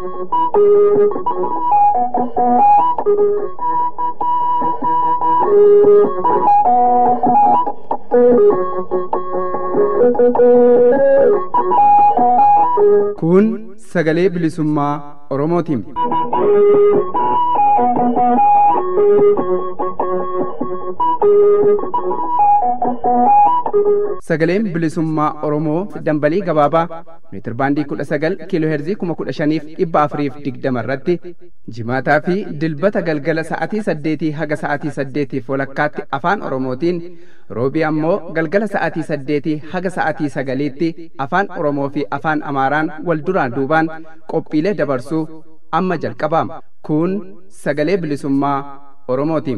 Kun sagalee bilisummaa Oromootiin. Sagaleen bilisummaa Oromoo dambalii gabaabaa meetir baandii kudha sagal kiiloo heerzii kuma kudha shaniif dhibba afuriif digdama irratti jimaataa fi dilbata galgala sa'atii saddeetii haga sa'atii saddeetiif walakkaatti afaan Oromootiin roobii ammoo galgala sa'atii saddeetii haga sa'atii sagaliitti afaan Oromoo fi afaan Amaaraan wal duraan duubaan qophiilee dabarsuu amma jalqabaama. Kun sagalee bilisummaa Oromootiin.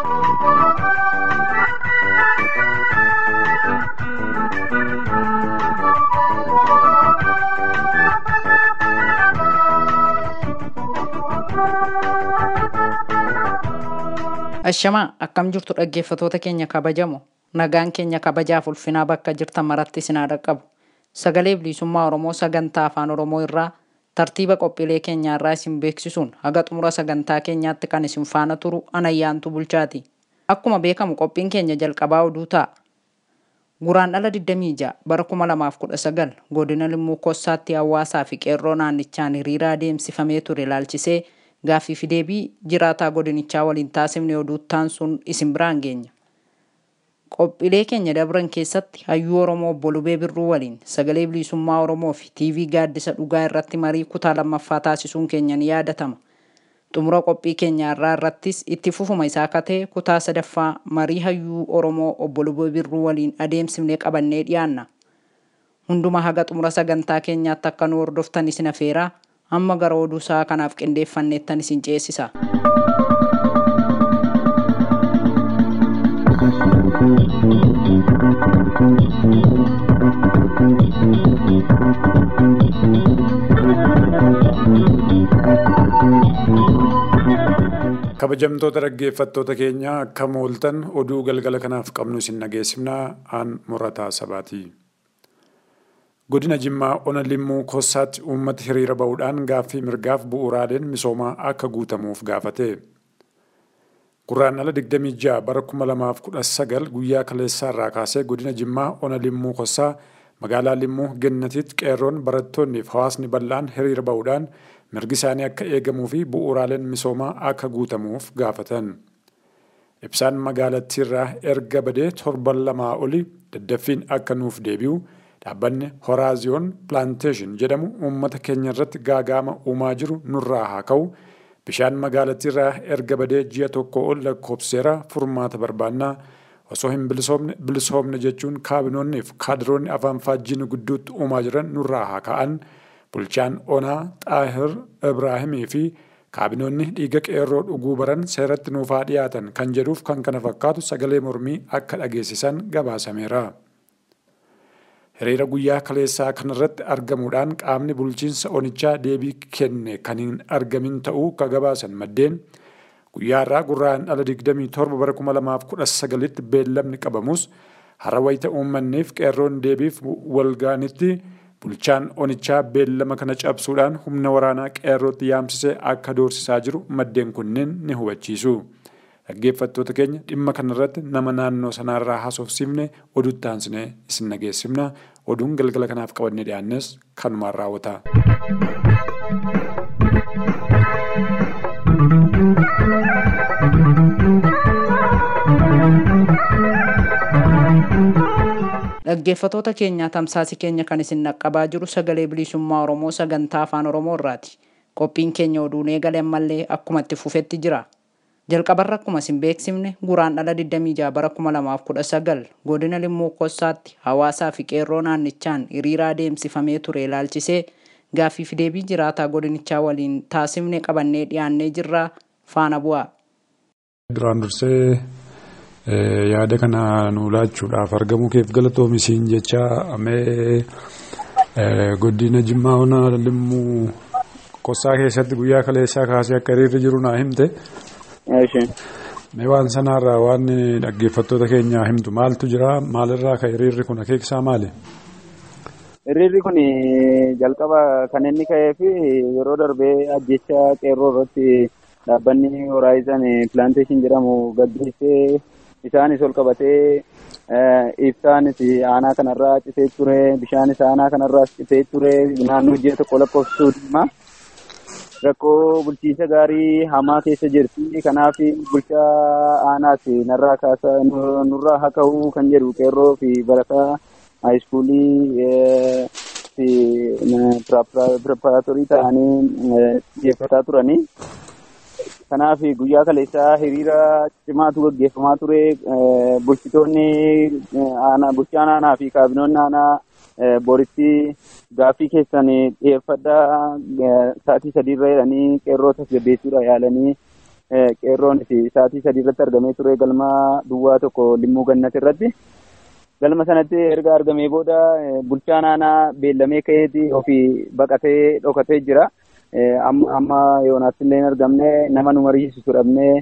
Ashamaa akkam jirtu dhaggeeffatoota keenya kabajamoo nagaan keenya kabajaaf ulfinaa bakka jirtan maratti isin haa dhaqqabu. Sagalee bilisummaa Oromoo sagantaa afaan Oromoo irraa tartiiba qophiilee keenyaa irraa isin beeksisuun haga xumura sagantaa keenyaatti kan isin faana turu anayyaantu bulchaati. Akkuma beekamu qophiin keenya jalqabaa oduu ta'a. Guraandhala 26 bara 2019 godina Limmuu Kossaatti hawaasaa fi qeerroo naannichaan hiriira adeemsifamee ture ilaalchisee gaaffii fi deebii jiraataa godinichaa waliin taasifne oduuttaan sun isin biraan geenya. Qophiilee keenya dabran keessatti hayyuu Oromoo obbo Lubee Birruu waliin sagalee bilisummaa Oromoo fi TV gaaddisa dhugaa irratti marii kutaa lammaffaa taasisuun keenya ni yaadatama. Xumura qophii keenyaa irraa irrattis itti fufuma isaa akka ta'e kutaa sadaffaa marii hayyuu Oromoo obbo Lubee Birruu waliin adeemsifnee qabannee dhiyaanna. Hunduma haga xumura sagantaa keenyaatti akka nu hordoftan isin afeeraa amma gara oduu isaa kanaaf qindeeffanneettan isin ceesisa. kabajamtoota dhaggeeffattoota keenyaa akka mooltan oduu galgala kanaaf qabnu isin dhageessifnaa aan murataa sabaati. Godina Jimmaa Ona Limmuu Kossaatti uummata hiriira ba'uudhaan gaaffii mirgaaf bu'uuraaleen misoomaa akka guutamuuf gaafate. Guraandhala 26 bara 2019 guyyaa kaleessaa irraa kaasee godina Jimmaa Ona Limmuu Kossaa magaalaa Limmuu Gennatiitti qeerroon barattoonnii fi hawaasni bal'aan hiriira ba'uudhaan mirgi isaanii akka eegamuu fi bu'uuraaleen misoomaa akka guutamuuf gaafatan. Ibsaan magaalattiirraa erga badee torban lamaa oli daddaffiin akka nuuf deebi'u dhaabbanni Horaaziyoon Pilaanteeshin jedhamu uummata keenya irratti gaagaama uumaa jiru nurraa haa ka'u. Bishaan magaalattiirraa erga badee ji'a tokko ol lakkoofseera furmaata barbaannaa. Osoo hin bilisoomne jechuun kaabinoonnii fi kaadiroonni afaan faajjiin gidduutti uumaa jiran nurraa haa ka'an. Bulchaan Onaa Xaahir Ibraahimii fi kaabinoonni dhiiga qeerroo dhuguu baran seeratti nuuf haa dhiyaatan kan jedhuuf kan kana fakkaatu sagalee mormii akka dhageessisan gabaasameera. Hiriira guyyaa kaleessaa kanarratti argamuudhaan qaamni bulchiinsa onichaa deebii kenne kan hin argamin ta'uu ka gabaasan maddeen guyyaa irraa guraandhala 27 bara 2019tti beellamni qabamus hara wayita uummanniif qeerroon deebiif walgaanitti bulchaan onichaa beellama kana cabsuudhaan humna waraanaa qeerrootti yaamsisee akka doorsisaa jiru maddeen kunneen ni hubachiisu. Dhaggeeffattoota keenya dhimma kanarratti nama naannoo sanaarraa haasofsiifne oduutti aansine isin dhageessifna. Oduun galgala kanaaf qabannee dhiyaannes kanumaan raawwata. Dhaggeeffatoota keenyaa tamsaasi keenya kan isin dhaqqabaa jiru sagalee bilisummaa Oromoo sagantaa afaan Oromoo irraati. Qophiin keenya oduun eegale ammallee akkuma itti fufetti jira. Jalqabarra akkuma isin beeksifne guraandhala 26 bara 2019 godina Limmuu Kossaatti hawaasaa fi qeerroo naannichaan hiriira adeemsifamee ture ilaalchisee gaaffii fi deebii jiraataa godinichaa waliin taasifne qabannee dhiyaannee jirra faana bu'aa. Duraan dursee yaada kana nu laachuudhaaf argamuu keef galatoomisiin jecha amee godina Jimmaa Ona Limmuu Kossaa keessatti guyyaa kaleessaa kaasee akka hiriirri jiru naa himte. Mee waan sanarraa waan dhaggeeffattoota keenyaa himtu maaltu jira maalirraa ka hiriirri kun akeekisaa maali? Hiriirri kun jalqaba kan inni ka'ee fi yeroo darbee ajjecha qeerroo irratti dhaabbanni Horaayizan Pilaanteeshin jedhamu gaggeessee isaanis ol qabatee ibsaanis aanaa kanarraa citee ture bishaanis aanaa kanarraa citee ture naannoo ji'a tokko lakkoofsuu dhimma. Rakkoo bulchiinsa gaarii hamaa keessa jirti. Kanaaf bulchaa aanaas narraa kaasa nurraa haa ka'uu kan jedhu qeerroo fi barataa haayiskuulii fi pireparaatorii ta'anii xiyyeeffataa turanii. Kanaaf guyyaa kaleessaa hiriira cimaatu gaggeeffamaa ture. Bulchitoonni aanaa bulchaan aanaa fi kaabinoonni aanaa boritti gaaffii keessan dhiyeeffadhaa sa'aatii sadiirra jedhanii qeerroo tasgabbeessuudha yaalanii qeerroon sa'aatii sadiirratti argamee ture galma duwwaa tokko limmuu gannat irratti. Galma sanatti erga argamee booda bulchaan aanaa beellamee ka'eeti ofii baqatee dhokatee jira. Amma yoonaatti illee hin argamne nama nu mariisisu dhabnee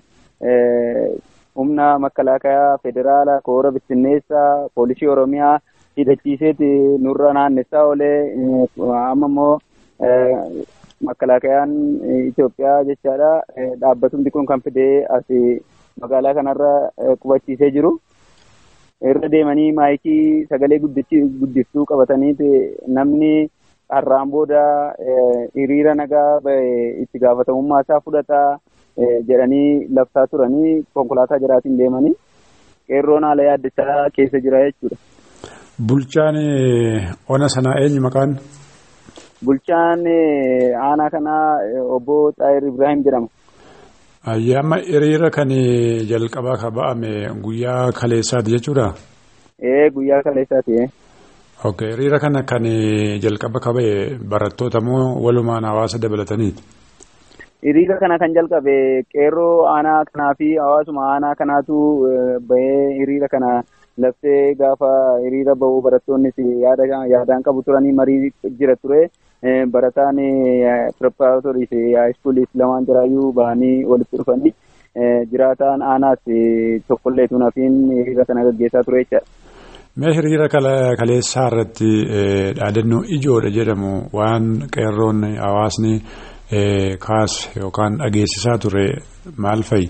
humna makkalaakayaa federaalaa koora bittinneessaa poolisii oromiyaa hidhachiiseeti nurra naannessaa oolee amma immoo makkalaakayaan Itoophiyaa jechaadha dhaabbatumti kun kan fidee as magaalaa kanarra qubachiisee jiru. Irra deemanii maayikii sagalee guddiftuu qabataniiti namni har'aan booda hiriira nagaa itti gaafatamummaa isaa fudhataa jedhanii labsaa turanii konkolaataa jiraatiin deemanii qeerroon haala yaaddessaa keessa jira jechuudha. Bulchaan ona sanaa eenyu maqaan? Bulchaan aanaa kanaa obbo Xaayir Ibrahim jedhama. Ayyaama hiriira kan jalqabaa ka ba'ame guyyaa kaleessaati jechuudha? Ee guyyaa kaleessaati. Ok hiriira kana kan jalqaba ka ba'e barattoota moo walumaan hawaasa dabalataniiti? Hiriira kana kan jalqabe qeerroo aanaa kanaa fi hawaasuma aanaa kanaatu bahee hiriira kana labsee gaafa hiriira ba'uu barattoonnis yaadaan qabu turanii marii jira ture. Barataan pireparaatorii fi haayiskuulis lamaan jiraayyuu bahanii walitti dhufanii jiraataan aanaas tokkollee tunafiin hiriira kana gaggeessaa ture jechaadha. Mee hiriira kaleessaa irratti dhaadannoo ijoodha jedhamu waan qeerroon hawaasni kaas yookaan dhageessisaa ture maal fa'i?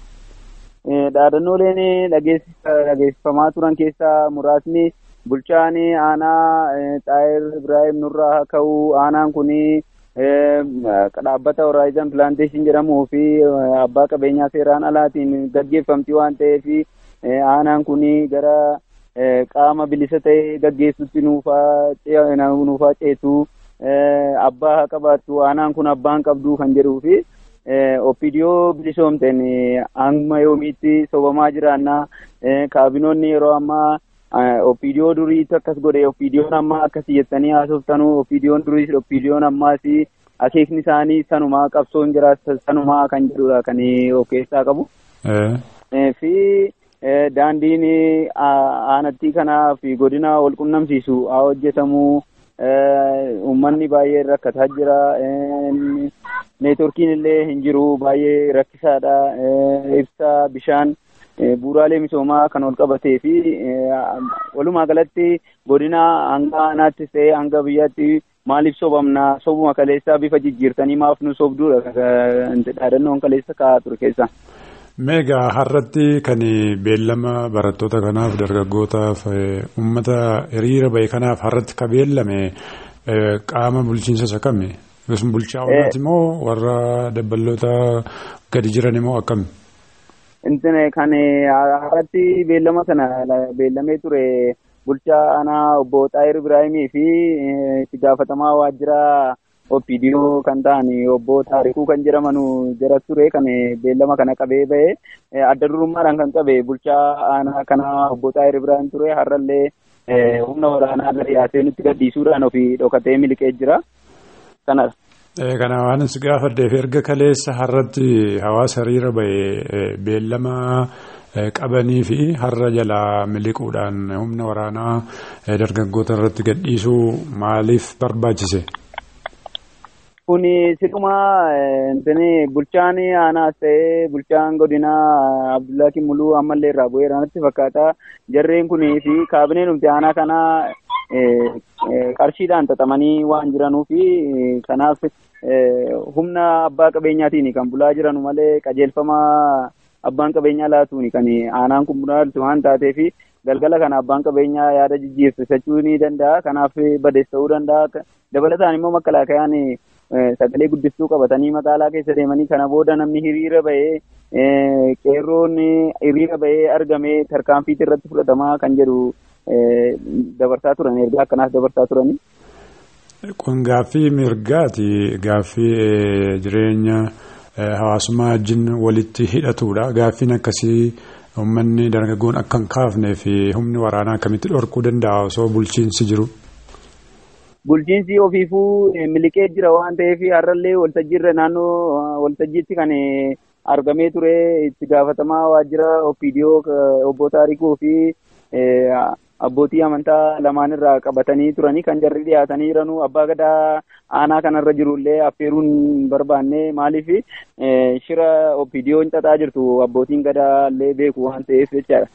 Dhaadannooleen dhageessifamaa turan keessaa muraasni bulchaan aanaa Xaayir Ibrahim nurraa haa ka'uu aanaan kun dhaabbata Horaayizan Pilaanteeshin jedhamuu fi abbaa qabeenyaa seeraan alaatiin gaggeeffamti waan ta'eef aanaan kun gara qaama bilisa ta'e gaggeessutti nuufaa ceetu abbaa haa qabaattu aanaan kun abbaan qabdu kan jedhuu fi oppidiyoo bilisoomteen amma yoomiitti sobamaa jiraannaa kaabinoonni yeroo ammaa oppidiyoo duriitti akkas godhe oppidiyoon ammaa akkas jettanii haasoftanuu oppidiyoon duriis oppidiyoon ammaas akeekni isaanii sanumaa qabsoon jira sanumaa kan jedhudha kan of keessaa qabu. fi daandiin aanattii kanaa fi godina wal qunnamsiisu haa hojjetamu uummanni baay'ee rakkataa jira neetworkiin illee hin jiru baay'ee rakkisaadha ibsaa bishaan bu'uuraalee misoomaa kan wal qabatee fi walumaa galatti godina hanga aanaattis ta'ee hanga biyyaatti maaliif sobamna sobuma kaleessaa bifa jijjiirtanii maaf nu sobduudha dhaadannoon kaleessa kaa'aa ture keessa. Meegaa har'atti kan beellama barattoota kanaaf dargaggootaaf uummata hiriira ba'e kanaaf har'atti ka beellame qaama bulchiinsa isa kami? Bulchaa oolaati moo warra dabballoota gadi jiran immoo akkami? Intine kan har'atti beellama sana beellamee ture bulchaa aanaa obbo Xaayir Ibraahimii fi itti gaafatamaa waajjira oppidiyoo kan ta'an obbo Taarikuu kan jedhaman jara ture kan beellama kana qabee ba'e adda durummaadhaan kan qabe bulchaa aanaa kana obbo Xaayir Ibraahim ture har'allee humna waraanaa gadi yaasee nutti gadhiisuudhaan ofii dhokatee miliqee jira. Kanadha. Kana waan si gaafadheef erga kaleessa har'atti hawaasa hiriira ba'e beellama qabanii fi har'a jalaa miliquudhaan humna waraanaa dargaggoota irratti gadhiisuu maaliif barbaachise? Kuni sidhuma bulchaan aanaas ta'ee bulchaan godinaa Abdullaa Kimuluu ammallee irraa bu'eera natti fakkaata. Jarreen kunii fi kaabineen numti aanaa kanaa qarshiidhaan xaxamanii waan jiranuu fi kanaaf humna abbaa qabeenyaatiin kan bulaa jiranu malee qajeelfama abbaan qabeenyaa laatuuni kan aanaan kun bulaaltu waan taatee fi galgala kana abbaan qabeenyaa yaada jijjiirsisachuu ni danda'a kanaaf badees ta'uu danda'a dabalataan immoo makkalaakayaan sagalee guddistuu qabatanii magaalaa keessa deemanii kana booda namni hiriira bahee qeerroon hiriira bahee argamee tarkaanfiitti irratti fudhatamaa kan jedhu dabarsaa turan ergaa akkanaas dabarsaa turani. Kun gaaffii mirgaati gaaffii jireenya hawaasummaa wajjin walitti hidhatudha gaaffiin akkasii uummanni dargaggoon akka hin kaafnee fi humni waraanaa akkamitti dhorkuu danda'a osoo bulchiinsi jiru. Bulchiinsi ofiifuu miliqee jira waan ta'eef har'allee waltajjiirra naannoo waltajjiitti kan argamee ture itti gaafatamaa waajjira opiidiyoo obbo Taarikuu fi abbootii amantaa lamaan irraa qabatanii turanii kan jarri dhiyaatanii jiranuu abbaa gadaa aanaa kanarra jirullee affeeruun barbaanne maaliif shira opiidiyoon xaxaa jirtu abbootiin gadaa illee beeku waan ta'eef jechaadha.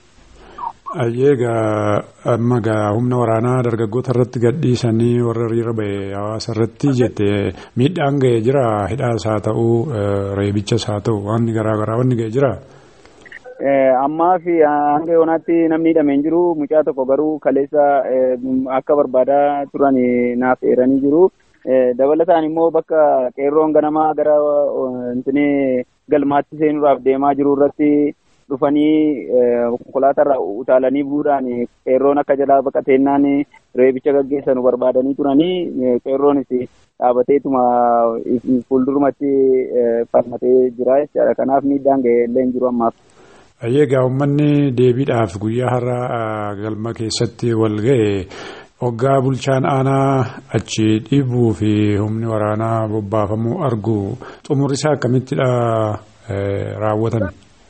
Egaa amma gaa humna waraanaa dargaggoota irratti gadhiisanii warra hiriira bahe hawaasa irratti jette miidhaan ga'ee jira hidhaas haa ta'u reebichas haa ta'u wanni garaa garaa wanni ga'ee jira. Ammaa fi hanga yoonaatti namni hidhamee hin jiru mucaa tokko garuu kaleessa akka barbaadaa turan naaf eeranii jiru. Dabalataan immoo bakka qeerroon ganamaa gara galmaatti seenuudhaaf deemaa jiru irratti dhufanii konkolaatarra utaalanii bu'uudhaan qeerroon akka jalaa baqateennaan reebicha gaggeessan barbaadanii turanii qeerroonis dhaabateetuma fuuldurumatti falmatee jira jechaadha. Kanaaf miidhaan ga'ee illee hin jiru ammaaf. Egaa uummanni deebiidhaaf guyyaa har'a galma keessatti wal ga'e hoggaa bulchaan aanaa achi dhiibuu fi humni waraanaa bobbaafamuu argu xumurri isaa akkamittidha raawwatame?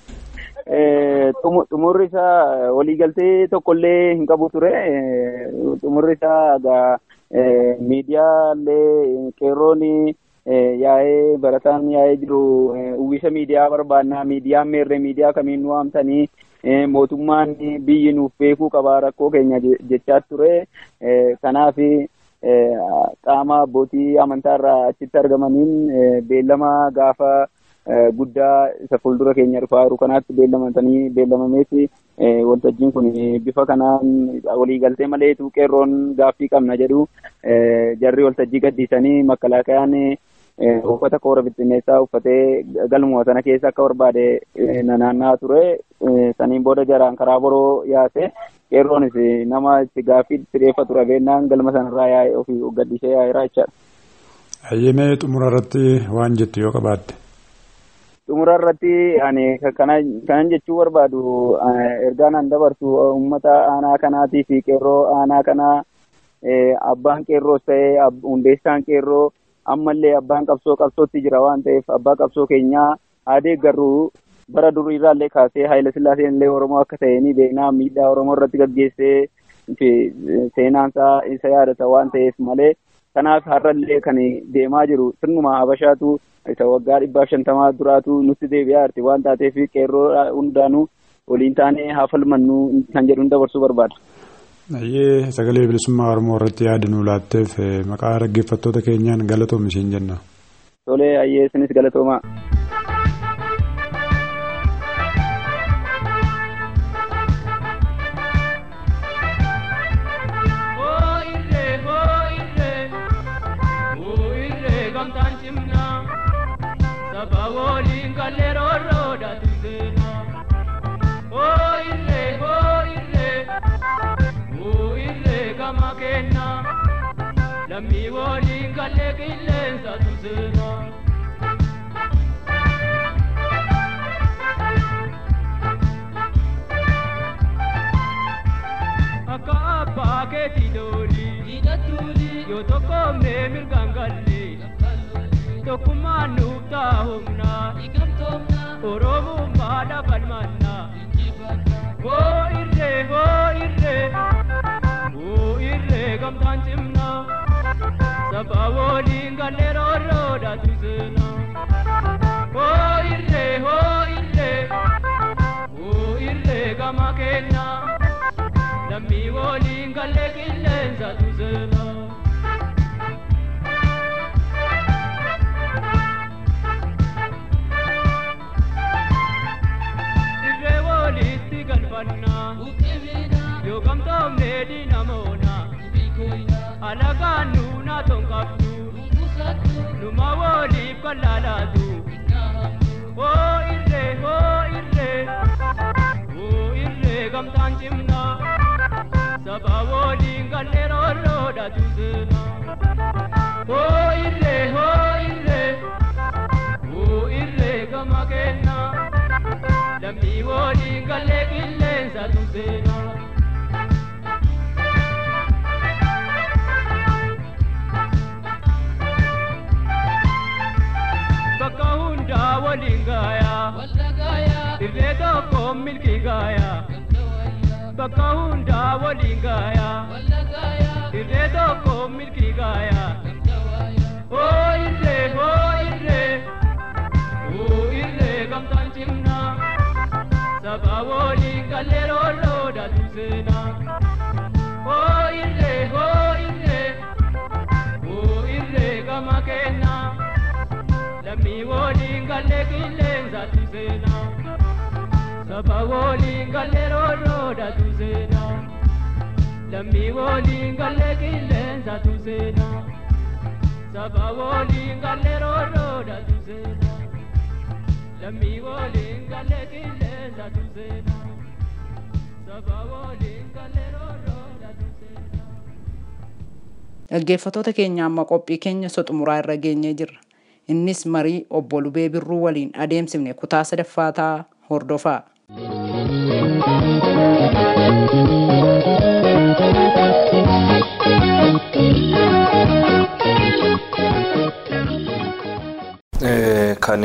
Xumurri isaa waliigaltee tokkollee hin qabu ture. Xumurri isaa miidiyaalee qeerroon yaa'ee barataan yaa'ee jiru uwwisa miidiyaa barbaannaa miidiyaan meerree miidiyaa kamiin nu waamtanii mootummaan biyyi nuuf beekuu qabaa rakkoo keenya jechaa ture. Kanaaf qaama abbootii amantaarraa achitti argamaniin beellama gaafa guddaa isa fuuldura keenya dhufaa jiru kanaatti beellamatanii beellamameeti waltajjiin kun bifa kanaan waliigaltee maleetu qeerroon gaaffii qabna jedhu jarri waltajjii gaddiisanii makkalaakayaan uffata koora bittinneessaa uffatee galmuma sana keessa akka barbaade nanaannaa ture saniin booda jaraan karaa boroo yaase qeerroonis nama itti gaaffii itti dhiyeeffatu rabeennaan galma sanarraa yaa'e ofii gaddisee yaa'eera jechaadha. Hayyemee xumura irratti waan jettu yoo qabaatte. xumura irratti ani kanan jechuu barbaadu ergaan an dabarsu uummata aanaa kanaatii fi qeerroo aanaa kanaa abbaan qeerroos ta'ee hundeessaan qeerroo ammallee abbaan qabsoo qabsootti jira waan ta'eef abbaa qabsoo keenyaa aadee garuu bara duriirraallee kaasee Haayila Sillaaseen illee Oromoo akka ta'e ni beeknaa miidhaa Oromoo irratti gaggeessee seenaansaa isa yaadata waan ta'eef malee kanaaf har'allee kan deemaa jiru sirnuma Habashaatu isa waggaa dhibbaaf shantamaa duraatu nutti deebi'aa jirti waan taateef qeerroo hundaanuu waliin taanee haa falmannu kan jedhuun dabarsuu barbaada. Ayyee sagalee bilisummaa Oromoo irratti yaada nuu laatteef maqaa dhaggeeffattoota keenyaan galatoomi siin jenna. Tolee ayyee isinis galatoomaa. Lammii waliin galee qilleensa tuseera. Akka abbaa keetii doolii yoo tokkoomnee mirgaan galle tokkummaan nuuf ta'a humnaa oromummaa dhafan mannaa. Hoo irree hoo irree hoo irree gamtaan cimnaa. Saba waliin galee roorroodha tuseena. Hoo irree hoo irree hoo irree gama keenyaa. Lammii waliin galee qillee Hundumaa waliif kan laalaatu. Hoo irree hoo irree hoo irree gamtaan cimnaa. Saba waliin gallee roorroodhatu seenaa. Hoo irree hoo irree hoo irree gama kennaa. Lammii waliin gallee qilleensatu seenaa. bakka hundaa waliin gaayaa irree tokko milki gaayaa bakka hundaa waliin gaayaa irree tokko milki gaayaa hoo irree hoo irree hoo irree gamtaan cimnaa saba waliin gallee roorroodhatu seenaa hoo irree hoo irree hoo irree gama kennaa. lammii waliin gallee qilleensatu seenaa saba waliin gallee roorroodhatu seenaa lammii waliin gallee qilleensatu seenaa saba waliin gallee roorroodhatu seenaa lammii waliin gallee qilleensatu seenaa saba waliin gallee roorroodhatu seenaa. Dhaggeeffattoota keenya amma qophii keenya soxumuraa irra geenyee jirra. Innis marii obbo Lubee Birruu waliin adeemsifne kutaa sadaffaa ta'a hordofaa. kan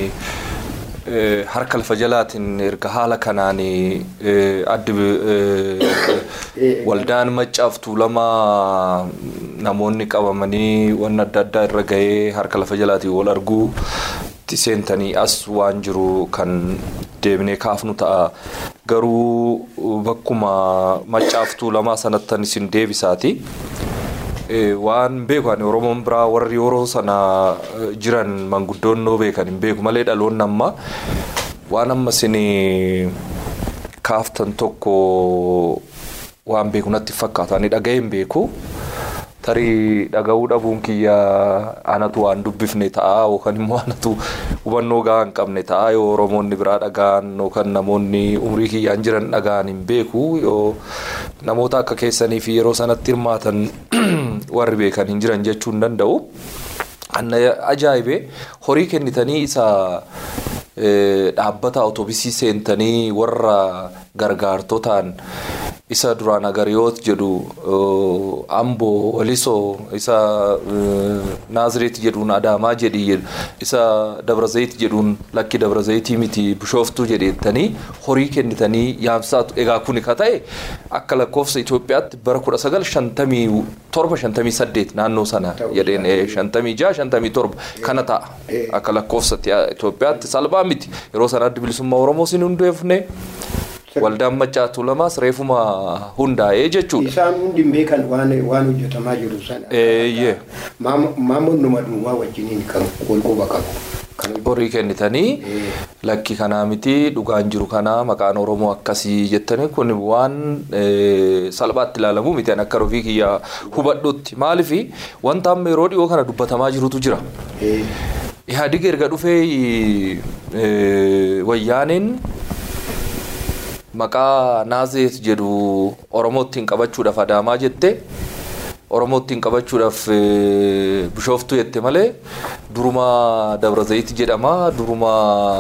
harka lafa jalaatiin erga haala kanaan addi waldaan maccaaf tuulamaa namoonni qabamanii waan adda addaa irra gahee harka lafa jalaatiin wal arguu seentanii as waan jiru kan deebinee kaafnu ta'a. Garuu bakkuma maccaaf tuulamaa sanattan isin deebisaati. waan beeku ani oromoon biraa warri yeroo sana jiran manguddoonnoo beekan hin beeku malee dhaloonni amma waan amma isin kaaftan tokko waan beeku natti fakkaata ani dhaga'ee hin beeku tarii dhaga'uu dhabuun kiyya anatu waan dubbifne ta'a yookaan immoo anatu hubannoo gahaa hin qabne ta'a yoo oromoonni biraa dhaga'an yookaan namoonni umrii kiyyaan jiran dhaga'an hin beeku yoo namoota akka keessanii fi yeroo sanatti hirmaatan warri beekan hin jiran jechuu hin danda'u. Anna ajaa'ibee horii kennitanii isa dhaabbata otoobisii seentanii warra gargaartotaan isa duraan agariyoot jedhu amboo walisoo isa naazireet jedhuun adaamaa jedhi isa dabrazayit jedhuun lakki dabrazayitii miti bishooftuu jedheettanii horii kennitanii yaamsaatu egaa kuni ka ta'e akka lakkoofsa Itoophiyaatti bara kudha sagal shantamii torba shantamii saddeet naannoo sana jedheen shantamii jaha shantamii torba kana ta'a akka lakkoofsa Itoophiyaatti salphaa miti yeroo sana addi bilisummaa Oromoo sin hundeefne. waldaan maccaatu lamaas reefuma hundaa'ee jechuudha. Isaan hundi beekan waan waan hojjetamaa jiru sana. Eeyyee. Maamoon numa duwwaa wajjiniin kan walquba qabu. Horii kennitanii lakki kanaa miti dhugaan jiru kanaa maqaan Oromoo akkasii jettanii kun waan salphaatti ilaalamu miti akka rofii kiyya hubadhutti maaliif wanta amma yeroo dhiyoo kana dubbatamaa jirutu jira. Ihaadig erga dhufee wayyaaniin maqaa naazeet jedhu oromootiin qabachuudhaaf adaamaa jette oromootiin qabachuudhaaf bishooftuu jette malee duruma dabrazayit jedhama duruma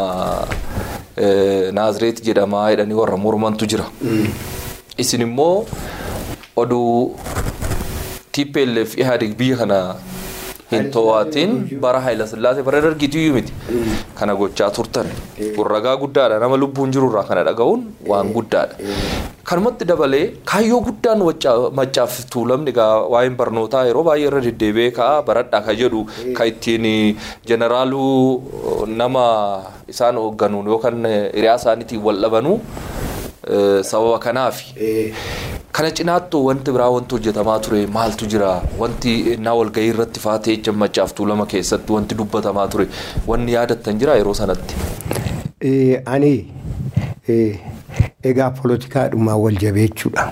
naazireet jedhama jedhanii warra mormantu jira. Isin immoo oduu TPLF ihaadig biyya kana hin to'atiin bara Haayila Sillaasee bara dargiitu miti kana gochaa turtan kun ragaa guddaadha nama lubbuun jirurraa kana dhaga'uun waan guddaadha. Kanumatti dabalee kaayyoo guddaan maccaaf tuulamni egaa waa'een barnootaa yeroo baay'ee irra deddeebi'ee ka'a baradhaa ka jedhu ka ittiin jeneraaluu nama isaan hoogganuun yookaan hiriyaa isaaniitiin wal dhabanuu sababa kanaafi. Kana cinaattuu wanti biraa wanti hojjetamaa ture maaltu jira wanti naa walgahii irratti faatee jecha maccaaf tuulama keessatti wanti dubbatamaa ture wanni yaadattan jira yeroo sanatti. Ani egaa poolotikaadhumaa wal jabeechuudha.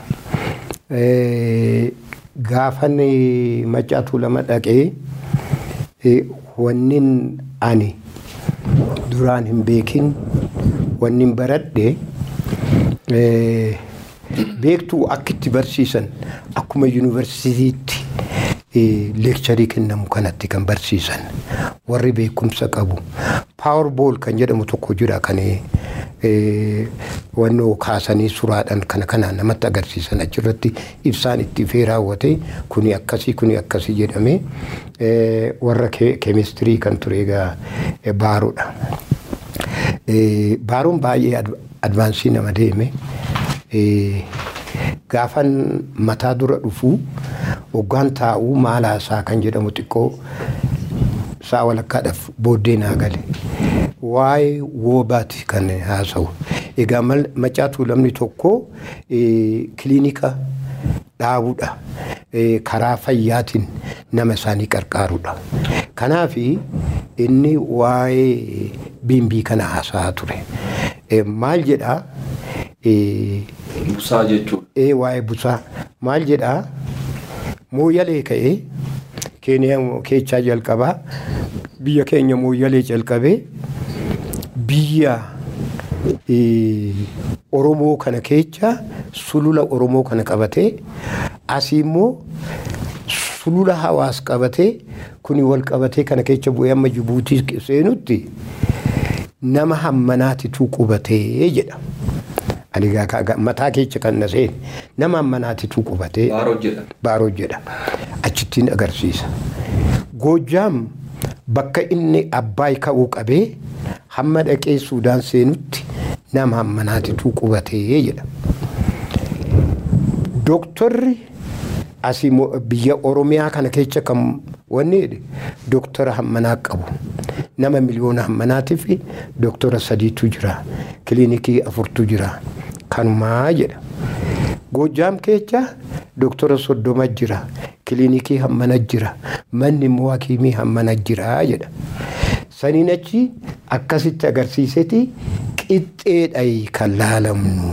Gaafan maccaa tuulama dhaqee wannin ani duraan hin beekin wannin baradhe eh, beektuu akkitti barsiisan akkuma yuunivarsiitiitti eh, leekcharii kennamu kanatti kan barsiisan warri beekumsa qabu paawerbool kan jedhamu tokko jira kan eh, wannoo kaasanii suraadhaan kana kana namatti agarsiisan achirratti ibsaan itti fee raawwate kuni akkasii kuni akkasii jedhame eh, warra ke- keemistirii kan ture egaa eh, baaruudha. Eh, baaruun baay'ee ad- advaansii nama deeme Eh, gaafan mataa dura dhufuu hoggaan taa'uu maalaasaa kan jedhamu xiqqoo sa'a walakkaadhaaf booddee naa gale waa'ee woobaati kan haasa'u egaa mal- macaatuu lamni tokko eh, kiliinika dhaabuudha Eh, karaa fayyaatiin nama isaanii qarqaaruudha kanaaf inni waa'ee bimbii kana haasa'aa ture Eh, maal jedhaa Eh, Busaa jechuudha. ee waa'ee busaa maal jedhaa mooyyalee ka'ee keeniyaa keechaa jalqabaa biyya keenya mooyyalee jalqabee biyya eh, oromoo kana keessa sulula oromoo kana qabatee asii immoo sulula hawaas qabatee kuni wal qabatee kana keessa bu'ee amma jibuutii seenutti nama hammanaatitu qubatee jedha. Ani gaa- gaa- gaa- mataa keessa kan na seene nama hammanaatitu qubatee Baaroo jedha. baaroo jedha achittiin agarsiisa. Goojjaam bakka inni abbaay ka'uu qabee hamma dhaqee suudaan seenutti nama hammanaatitu qubatee jedha. Dooktorri asii mo- biyya Oromiyaa kana keessa kan wanni jedhe dooktora hammanaa qabu. Nama miliyoona hammanaatiif dooktora sadiitu jira. Kiliinikii afurtu jira. Kanumaa jedha. Goojjaam keessa dooktora soddoma jira. Kiliinikii hammana jira. Manni immoo hakiimii hammana jira jedha. Saniin achi akkasitti agarsiiseti qixxeedhayi kan laalamnu.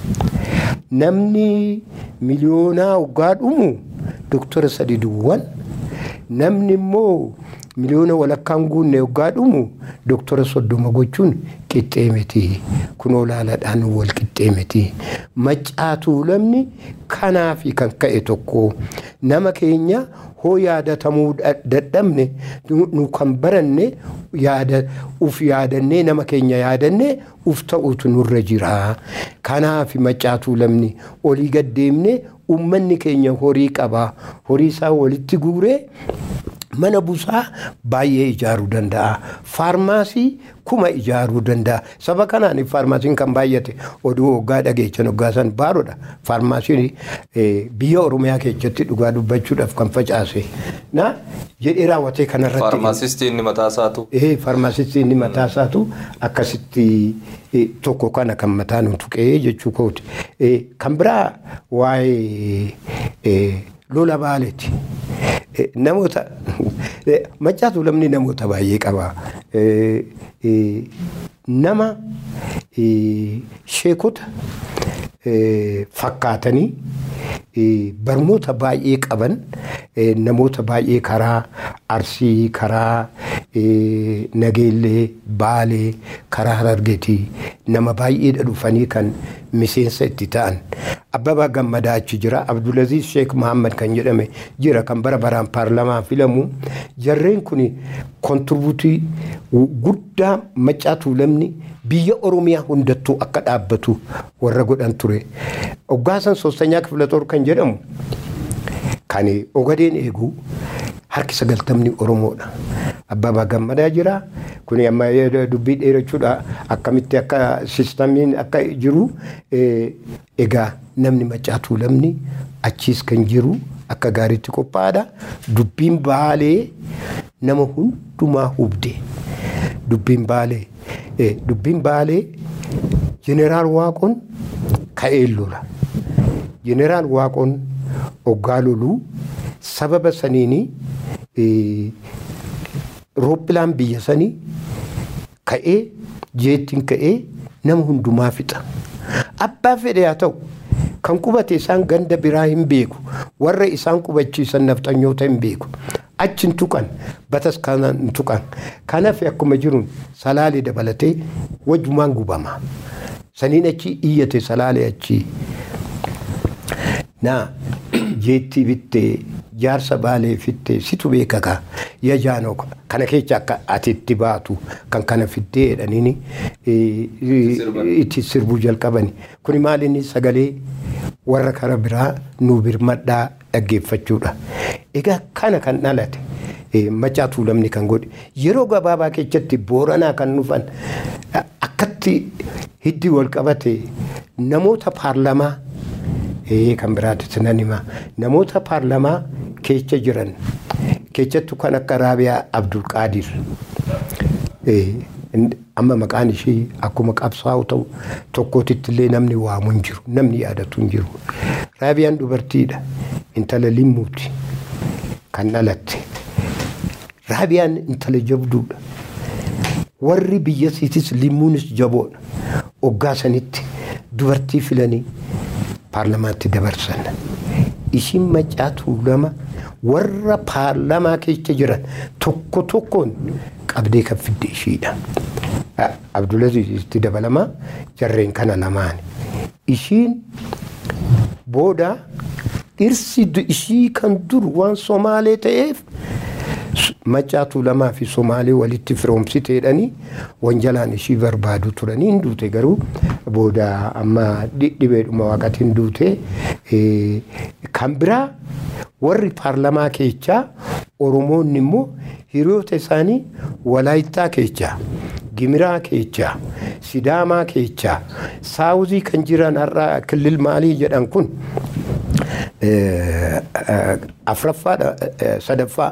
Namni miliyoonaa waggaa dhumu dooktora sadi duwwan namni immoo miliyoona walakkaan guunne waggaa dhumu dooktora soddoma gochuun qixxee miti kunoo laalaadhaan wal qixxee miti maccaatuu lamni kanaafi kan ka'e tokko nama keenya hoo yaadatamuu dha- dadhabne nu nu kan baranne yaada uf yaadannee nama keenya yaadannee uf ta'utu nurra jira kanaaf maccaatuu lamni olii gad deemne ummanni keenya horii qaba horii isaa walitti guuree mana busaa baay'ee ijaaruu danda'a faarmaasii kuma ijaaruu danda'a saba kanaan faarmaasiin kan baay'ate oduu waggaa dhageechan waggaa san baaroodha faarmaasiin eh, biyya oromiyaa keessatti dhugaa dubbachuudhaaf kan facaase na jedhee raawwatee kanarratti Faarmaasistii inni mataa isaatu. ee faarmaasistii inni mataa isaatu akkasitti eh, tokko kana kan mataa nu tuqee jechuu kooti Eh, kan biraa waa'ee eh, lola baaleeti Eh, namoota eh, maccaatu lamni namoota baay'ee qaba Eh, eh, nama eh, sheekota eh, fakkaatanii eh, barnoota baay'ee qaban eh, namoota baay'ee karaa arsii karaa eh, nageellee baalee karaa harargeetii nama baay'eedha dhufanii kan miseensa itti ta'an abbabaa gammadaa achi jira abdulaziz sheek muhammad kan jedhame jira kan bara baraan paarlamaa filamu jarreen kun kontribuutii guddaa maccaatu lamni biyya oromiyaa hundattuu akka dhaabbatu warra godhan ture oggaasan soostanyaa kifila xor kan jedhamu kan ogadeen eegu harki sagaltamni oromoodha abbabaa gammadaa jira kun amma dubbii dheerachuudha akkamitti akka sistamiin akka jiru eh, egaa namni macaatuu lamni achiis kan jiru akka gaariitti qophaa'aadha dubbiin baalee nama hundumaa hubde dubbiin baalee eh, dubbiin baalee jeneraal waaqoon ka'ee lola jeneraal waaqoon oggaa loluu sababa saniini eh, rooppilaan biyya sanii ka'ee jeettiin ka'ee nama hundumaa fixa abbaa fedhe haa ta'u kan qubate isaan ganda biraa hin beeku warra isaan qubachiisan nafxanyoota hin beeku achi hin tuqan batas kana hin tuqan kanaaf akkuma jiruun salaalee dabalatee wajjumaan gubama saniin achi iyyate salaalee achi naa jeetti bittee jaarsa baalee fittee situ beekaka yaa jaanoo kana keessa akka ati itti baatu kan kana fiddee jedhaniini itti sirbuu jalqabani kuni maalinni sagalee warra kara biraa nu birmadhaa dhaggeeffachuudha egaa kana kan dhalate macaa tuulamni kan godhe yeroo gabaabaa keessatti booranaa kan dhufan akkatti hiddi wal qabate namoota paarlamaa kan biraatti nan hima namoota paarlamaa keessa jiran keessattuu kan akka raabiyaa abdulqaadir amma maqaan ishee akkuma qabsaa'u ta'u tokkootitti illee namni waamu hin jiru namni yaadatu hin jiru raabiyaan dubartiidha intala limmuuti kan dhalatte raabiyaan intala jabduudha warri biyyasiitis limmuunis jaboodha oggaa sanitti dubartii filanii paarlamaatti dabarsan ishiin macaatuu lama warra paarlamaa keessa jiran tokko tokkoon qabdee kan fidde ishiidha. Abdulaziz itti dabalamaa jarreen kana lamaan. Ishiin booda dhirsi ishii kan dur waan Somaalee ta'eef macaatuu lamaa fi Somaalee walitti firoomsiteedhanii wanjalaan ishii barbaadu turanii hin duute garuu booda amma dhibeedhuma waaqatiin duute kan biraa warri paarlamaa keessaa Oromoonni immoo hiriyoota isaanii Walaayittaa keessaa Gimiraa keessaa Sidaamaa keessaa Saawuzii kan jiran har'a kilil maalii jedhan kun afraffaadha sadaffaa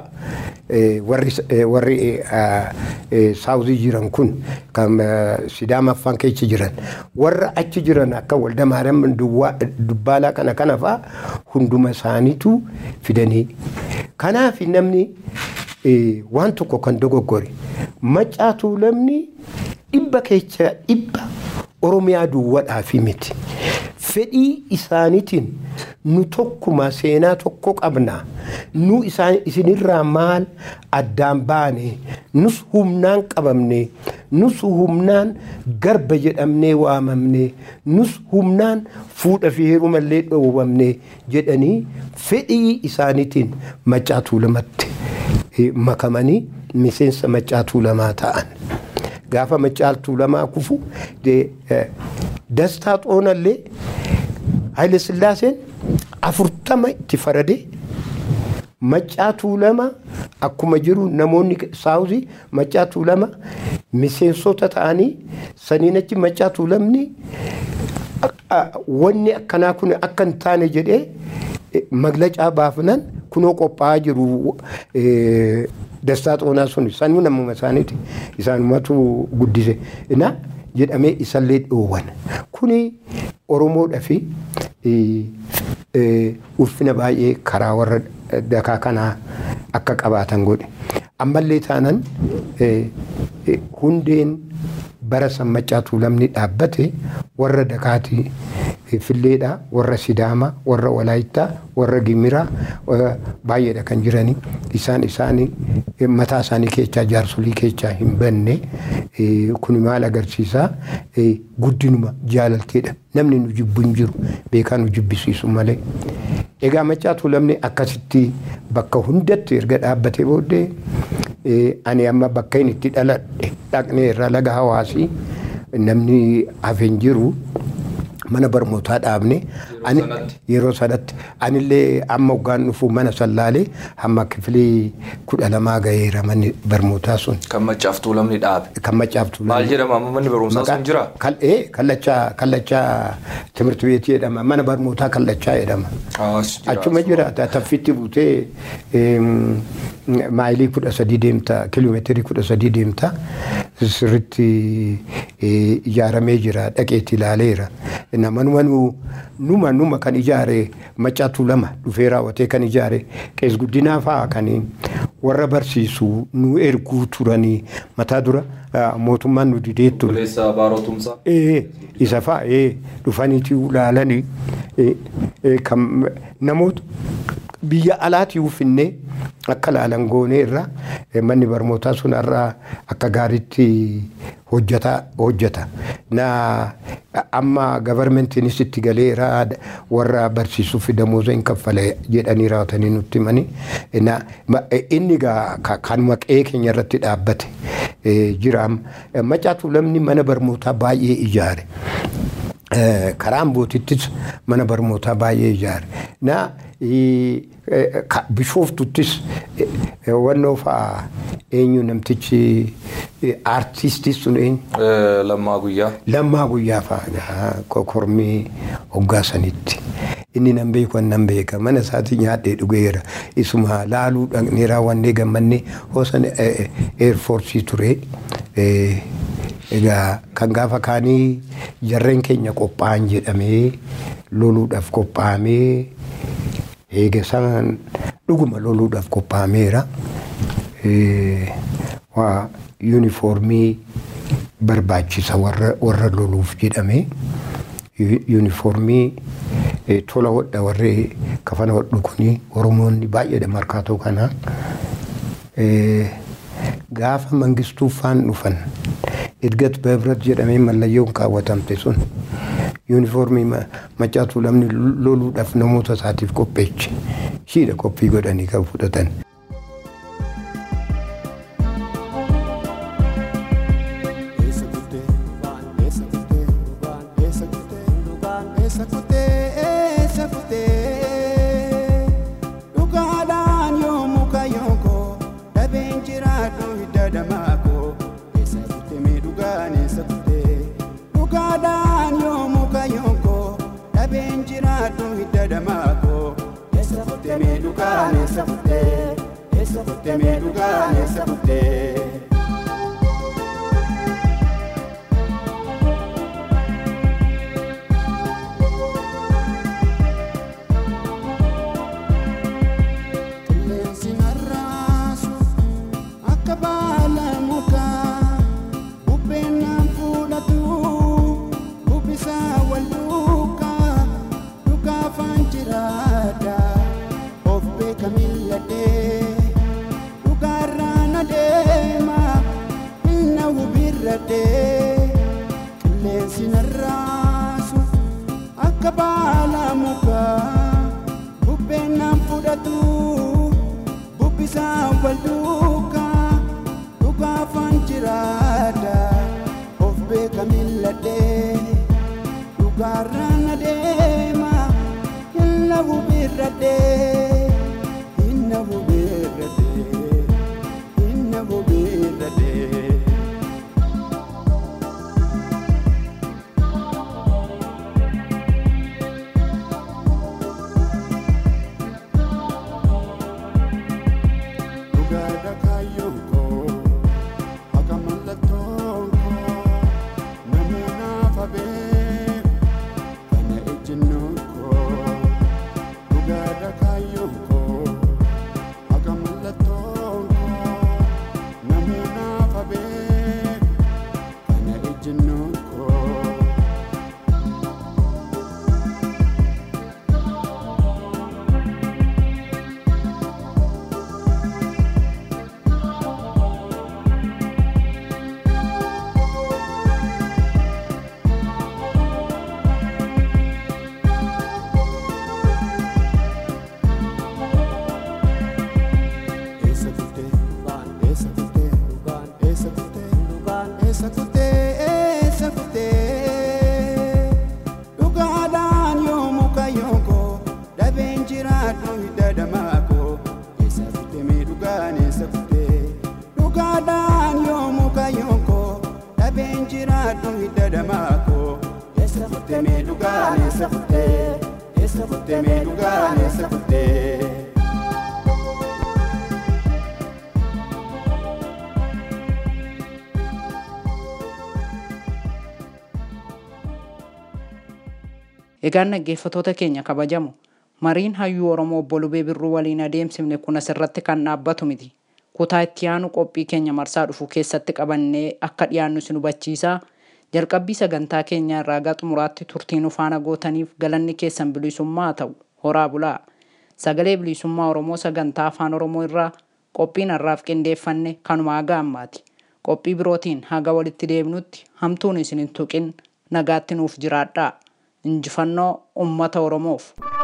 warri saawuzii jiran kun kan sidaamaffaan keessa jiran warra achi jiran akka walda maariyaam dubbaalaa kana kana faa hunduma isaaniitu fidanii kanaaf namni waan tokko kan dogoggore macaatuu lamni dhibba keessa dhibba oromiyaa duwwadhaafi miti. fedhii isaaniitiin nu tokkuma seenaa tokko qabna nu isinirraa maal addaan baane nus humnaan qabamne nus humnaan garba jedhamnee waamamne nus humnaan fuudha fi heerumallee dhoowwamne jedhanii fedhii isaaniitiin macaatuu lamatti makamanii miseensa macaatuu lamaa ta'an. Gaafa macaatuu lamaa kufu dastaa xoonallee Haile Sillaaseen afurtama itti faradee macaatuu lama akkuma jiru namoonni saawuzii macaatuu lama miseensota ta'anii saniin achi macaatuu lamni wanni akkanaa kun akka hin taane jedhee maglacaa baafnan kunoo qophaa'aa jiru dastaa xoonaa sun sanuu namuma isaaniiti isaanumatu guddise. jedhamee isallee dhoowwan kuni oromoodhaa fi ulfina baay'ee karaa warra dakaa kanaa akka qabaatan godhe ammallee taanan hundeen bara sammacaatuu lamni dhaabbate warra dakaatii filleedha warra sidaama warra walaayittaa warra gimiraa baay'eedha kan jiranii isaan isaanii mataa isaanii keessaa jaarsolii keessaa hin banne kun maal agarsiisaa guddinuma jaalalteedha namni nu jibbu hin jiru beekaa nu jibbisiisu malee. Egaa macaatuu lamni akkasitti bakka hundatti erga dhaabbatee booddee ani amma bakka inni itti dhaladhe dhaqnee irra laga hawaasii namni hafeen jiru. mana barnootaa dhaabne yeroo sanatti anillee amma hoggaan dhufu mana sallaalee hamma kifilii kudha lamaa gaheera manni barnootaa sun. Kan macaaftuu lamni dhaabe. Kan macaaftuu lamni. Maal jedhama amma manni barumsaa sun jira? Kallachaa kallachaa timirti beetii jedhama mana barnootaa kallachaa jedhama. Achuma jira taffitti buutee maayilii kudha sadii deemta kiiloomeetirii kudha sadii deemta sirritti ijaaramee jira dhaqeetti ilaaleera. namanuma numa numa kan ijaare macaatu lama dhufee raawwatee kan ijaare qees guddinaa fa'aa kan warra barsiisu nu erguu turanii mataa dura mootummaan nu didee ture. Buleessa baaroo tumsaa. Ee, isa fa'a ee, dhufaniitii ulaalanii ee, ee, kan namoota biyya alaatti uffinnee akka laalan goonee irra ee, manni barnootaa sun irraa akka gaariitti hojjeta hojjeta. Na amma gabarmentiinis itti galeera warra barsiisuuf damooza hin kaffale jedhanii raawwatanii nutti himani. Na ma- inni gaa ka- kanuma qe'ee keenya irratti dhaabbate eh, jira. Macaatuu lamni mana barnootaa baay'ee ijaare. Eh, karaan bootittis mana barnootaa baay'ee ijaare. Na eh, eh, ka- bishoftuttis eh, eh, wannoo fa'a eenyu namtichi eh, aartistii sun eenyu Lammaa guyyaa. lammaa guyyaa fa'a kokormii hoggaa sanitti. Inni nan beeku nan beeka mana isaatti nyaadhee dhugeera isuma laaluu dhaqnee raawwannee gammannee hoosan eerfoorsii ture. Eh, Egaa kan gaafa kaanii jarreen keenya qophaa'an jedhamee loluudhaaf qophaa'amee eega isaan dhuguma loluudhaaf qophaa'ameera. Eh, waa yuunifoormii barbaachisa warra warra loluuf jedhame Yu- yuunifoormii eh, tola hodha warri kafana hodhu kuni oromoonni baay'eedha markaatoo kana Eh, gaafa mangistuu faan dhufan edgat bebrat jedhamee mallayyoon kaawwatamte sun yuunifoormii ma- macaatuu lamni loluudhaaf namoota isaatiif qopheeche shiidha qophii godhanii kan fudhatan. Dhugaadhaan yoomuu kayyoo dhabeen jiraadhu hidda damaakoo eessa kutte mee dhugaan eessa kutte dhugaadhaan yoomuu kayyoo dhabeen jiraadhu hidda damaakoo eessa kutte mee dhugaan eessa kutte eessa kutte mee dhugaan eessa kutte. Qilleensi narraasu akka baala mukaa bubbeen naan fuudhatu bubbisaa wal duukaa dhugaafaan jiraadha of beeka milladhee dhugaarraan adeema inna hubirradhee qilleensi narraasu akka baala mukaa bubbeen naan fudhatu bubbisaa wal duukaa dhugaafaan jiraadha of beeka milladhee dhugaarraan adeema hinna hubirradhee hinna hubirradhee hinna hubirradhee. Dhugaadha kaayyoon koo akka mallattoon koo namuunaaf habee kana ejjennoon koo dhugaadha kaayyoon koo akka mallattoon koo namuunaaf habee kana ejjennoon koo. Esa kutte, esa kutte, esa kutte, esa kutte, esa kutte. Dhugaadhaan yoomuu kayyoo koo dhabeen jiraadhu hidda damaakoo. Esa kutte mee dhugaan eessa kutte? Dhugaadhaan yoomuu kayyoo koo dhabeen jiraadhu hidda damaakoo. Eessa kutte mee dhugaan eessa kutte? Eessa kutte mee dhugaan eessa kutte? Egaan dhaggeeffatoota keenya kabajamu mariin hayyuu Oromoo obbo Lubee Birruu waliin adeemsifne kun asirratti kan dhaabbatu miti. kutaa itti aanu qophii keenya marsaa dhufu keessatti qabannee akka dhiyaannu isin hubachiisaa jalqabbii sagantaa keenyaa irraa gara xumuraatti turtii nu faana gootaniif galanni keessan bilisummaa ta'u horaa bulaa sagalee bilisummaa oromoo sagantaa afaan oromoo irraa qophiin har'aaf qindeeffanne kanuma haga ammaati qophii birootiin haga walitti deebinutti hamtuun isin hin tuqin nagaatti nuuf jiraadhaa injifannoo ummata oromoof.